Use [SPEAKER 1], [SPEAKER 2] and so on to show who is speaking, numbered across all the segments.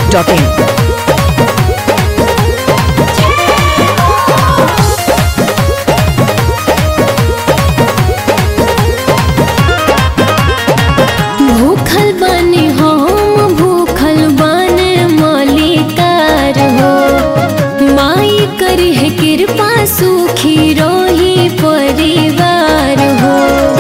[SPEAKER 1] masti.in.
[SPEAKER 2] भूखल बानी हम भूखल बाने मालिकार हो माई करी है कृपा सुखी रोही परिवार हो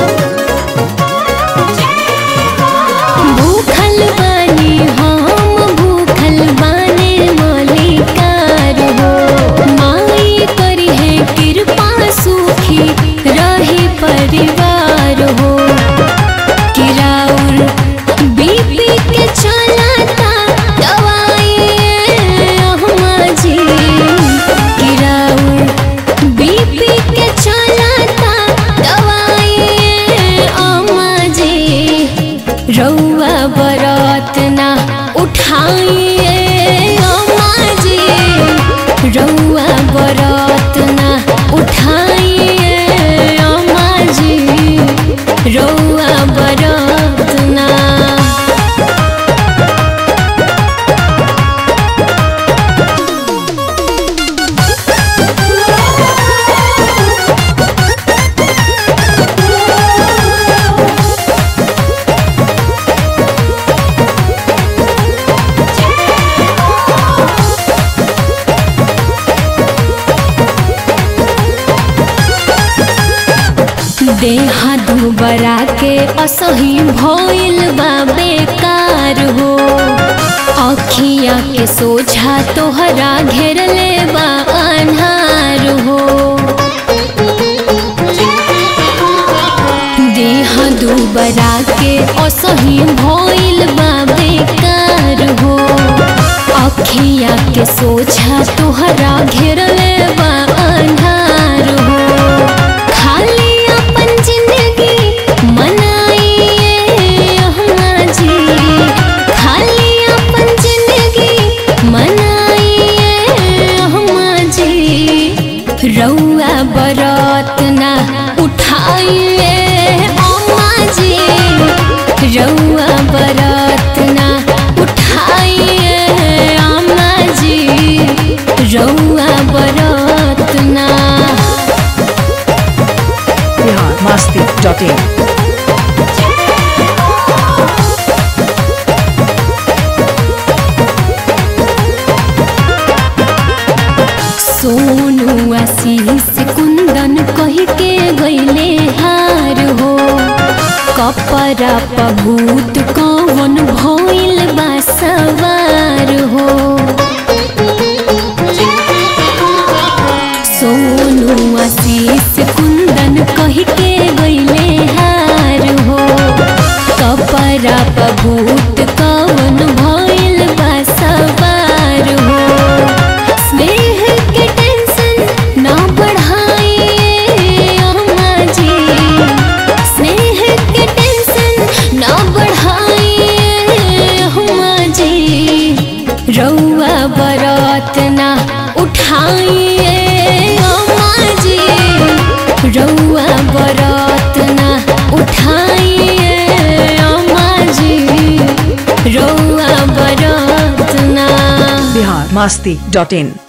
[SPEAKER 2] भूखल बानी हम भूखल बाने मालिकार हो माई करी है कृपा सुखी रही परिवार हो किराउर बीपी के चलाता दवाई अहमा जी किराउर बीपी के चलाता दवाई अहमा जी रउआ बरत ना उठाइए अम्मा जी रउआ बरत ना उठाइए अम्मा जी रउआ बरत ना देहा दुबरा के असही भइल बा बेकार हो अखिया के सोझा तोहरा घेरले बा अन्हार हो देह दुबरा के असही भइल बा बेकार हो अखिया के सोझा तोहरा घेरले बा अन्हार हो खाली अपन जिंदगी मनाइए अहमा जी खाली अपन जिंदगी मनाइए अहमा जी रउआ बरत ना उठाइए अम्मा जी रउआ बरत ना उठाइए अम्मा जी रउआ बरत ना
[SPEAKER 1] Bihar masti.in.
[SPEAKER 2] सोनू आशीष कुंदन कही के गईले हार हो कपड़ा पभूत कौन भइल बा सवार हो सोनू आशीष कुंदन कही के गईले हार हो कपड़ा पभूत कौन भइल बा सवार हो स्नेह के टेंशन ना बढ़ाइए अम्मा जी स्नेह के टेंशन ना बढ़ाइए अम्मा जी रउआ बरत ना उठाइए अम्मा जी रउआ बरत ना उठाइए अम्मा जी रउआ बरत ना
[SPEAKER 1] Bihar masti.in.